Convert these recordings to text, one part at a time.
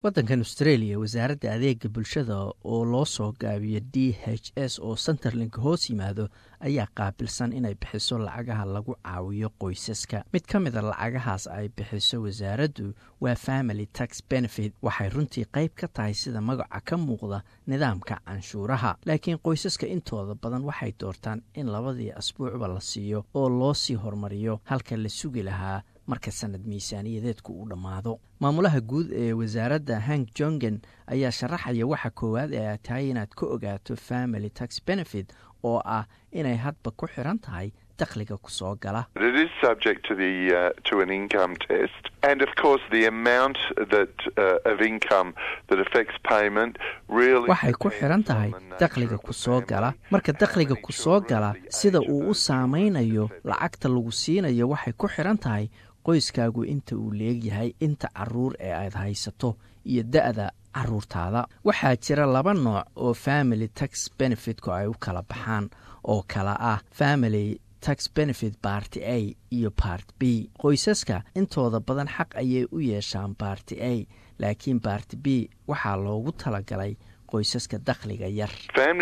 waddankan australia wasaaradda adeega bulshada oo loo soo gaabiyo d h s oo centerlink hoos yimaado ayaa qaabilsan inay bixiso lacagaha lagu caawiyo qoysaska mid ka mida lacagahaas ay bixiso wasaaraddu waa family tax benefit waxay runtii qayb ka tahay sida magaca ka muuqda nidaamka canshuuraha laakiin qoysaska intooda badan waxay doortaan in labadii asbuucba la siiyo oo loo sii hormariyo halka la sugi lahaa marka sanad miisaaniyadeedku uu dhammaado maamulaha guud ee wasaaradda hank jongen ayaa sharaxaya waxa koowaad ee ay tahay inaad ka ogaato family tax benefit oo ah inay hadba ku xiran tahay dakhliga ku soo gala waxay ku xiran tahay dakhliga ku soo gala marka dakhliga ku soo gala sida uu u saamaynayo lacagta lagu siinayo waxay ku xiran tahay qoyskaagu inta uu leegyahay inta caruur ee aad haysato iyo da-da caruurtaada waxaa jira laba nooc oo family tax benefitku ay u kala baxaan oo kala ah family tax benefit barty a iyo bart b qoysaska intooda badan xaq ayay u yeeshaan barty a laakiin barty b waxaa loogu talagalay qoysaska dakhliga yar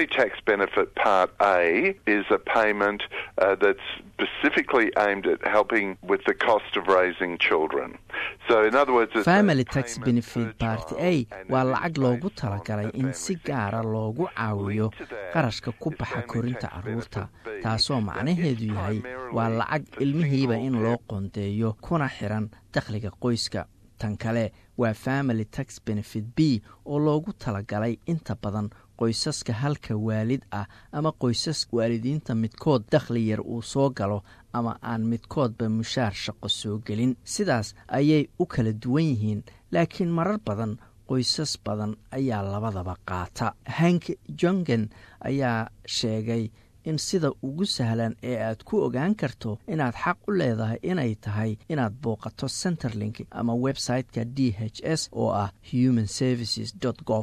family tax benefit barty a waa lacag loogu talagalay in si gaara loogu caawiyo qarashka ku baxa korinta caruurta taasoo macnaheedu yahay waa lacag ilmihiiba in loo qoondeeyo kuna xiran dakhliga qoyska tan kale waa family tax benefit b oo loogu talagalay inta badan qoysaska halka waalid ah ama qoysas waalidiinta midkood dakhli yar uu soo galo ama aan midkoodba mushaar shaqo soo gelin sidaas ayay u kala duwan yihiin laakiin marar badan qoysas badan ayaa labadaba qaata hank jongen ayaa sheegay in sida ugu sahlan ee aad ku ogaan karto inaad xaq u leedahay inay tahay inaad booqato centerlink ama website-ka d h s oo ah human services gov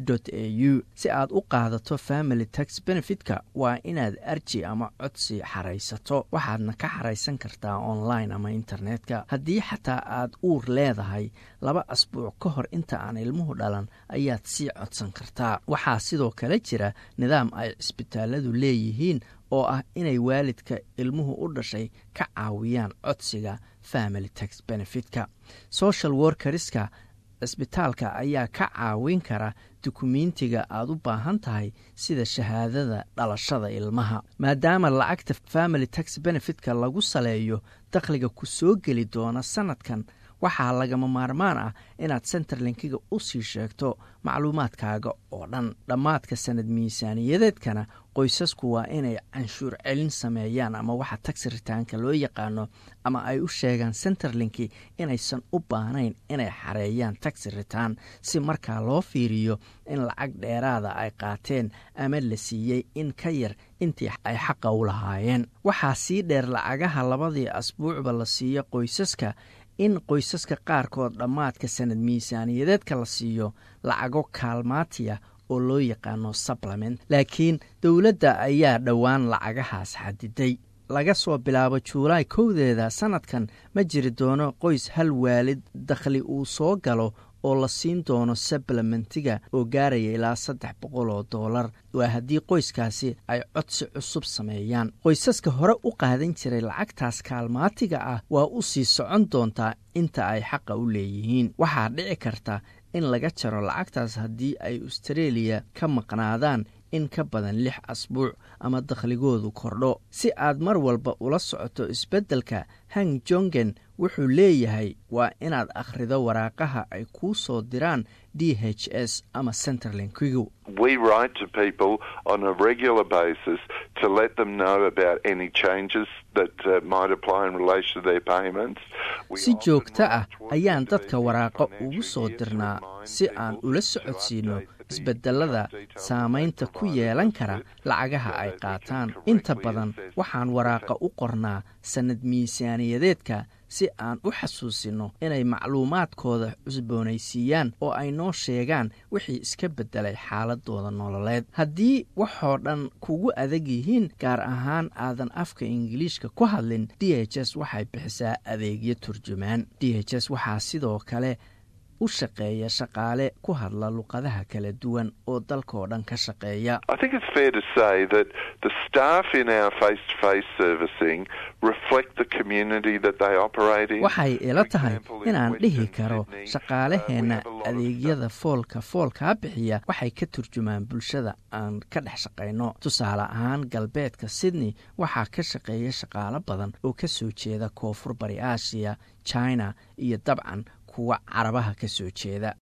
au si aad u qaadato family tax benefitka waa inaad arji ama codsi xaraysato waxaadna ka xaraysan kartaa online ama internetka haddii xataa aad uur leedahay laba asbuuc ka hor inta aan ilmuhu dhalan ayaad sii codsan kartaa waxaa sidoo kale jira nidaam ay cisbitaaladu leeyihiin oo ah inay waalidka ilmuhu u dhashay ka caawiyaan codsiga family tax benefitka social workeriska cisbitaalka ayaa ka caawin kara dukumentiga aad u baahan tahay sida shahaadada dhalashada ilmaha maadaama lacagta family tax benefitka lagu saleeyo dakhliga ku soo geli doona sanadkan waxaa lagama maarmaan ah inaad centerlinkiga u sii sheegto macluumaadkaaga oo dhan dhammaadka sanad miisaaniyadeedkana qoysasku waa inay canshuur celin sameeyaan ama waxa tax ritaanka loo yaqaano ama ay u sheegaan centerlinki inaysan u baahnayn inay xareeyaan tax ritaan si markaa loo fiiriyo in lacag dheeraada ay qaateen ama la siiyey in ka yar intii ay xaqa u lahaayeen waxaa sii dheer lacagaha labadii asbuucba la siiyo qoysaska in qoysaska qaarkood dhammaadka sanad miisaaniyadeedka la siiyo lacago kaalmaatiya oo loo yaqaano supplement laakiin dowladda ayaa dhowaan lacagahaas xadiday laga soo bilaabo juulaay kowdeeda sanadkan ma jiri doono qoys hal waalid dakhli uu soo galo oo la siin doono sablamentiga oo gaaraya ilaa saddex boqol oo doolar waa haddii qoyskaasi ay codsi cusub sameeyaan qoysaska hore u qaadan jiray lacagtaas kaalmaatiga ah waa u sii socon doontaa inta ay xaqa u leeyihiin waxaa dhici karta in laga jaro lacagtaas haddii ay austareeliya ka maqnaadaan in ka badan lix asbuuc ama dakhligoodu kordho si aad mar walba ula socoto isbeddelka hang jongen wuxuu leeyahay waa inaad akhrido waraaqaha ay kuu soo diraan d h s ama centerlinkigu si joogto ah ayaan dadka waraaqo ugu soo dirnaa si aan ula socodsiinno isbedelada saamaynta ku yeelan kara lacagaha ay qaataan inta badan waxaan waraaqa u qornaa sannad miisaaniyadeedka si aan u xasuusinno inay macluumaadkooda cusboonaysiiyaan oo ay noo sheegaan wixii iska beddelay xaaladooda nololeed haddii waxoo dhan kugu adag yihiin gaar ahaan aadan afka ingiliishka ku hadlin d h s waxay bixisaa adeegyo turjumaan d h s waxaa sidoo kale u shaqeeya shaqaale ku hadla luqadaha kala duwan oo dalkaoo dhan ka shaqeeya waxay ila tahay inaan dhihi karo shaqaalaheenna adeegyada foolka foolkaa bixiya waxay ka turjumaan bulshada aan ka dhex shaqayno tusaale ahaan galbeedka sydney waxaa ka shaqeeya shaqaalo badan oo ka soo jeeda koonfur bari aasiya china iyo dabcan kuwa carabaha ka soo jeeda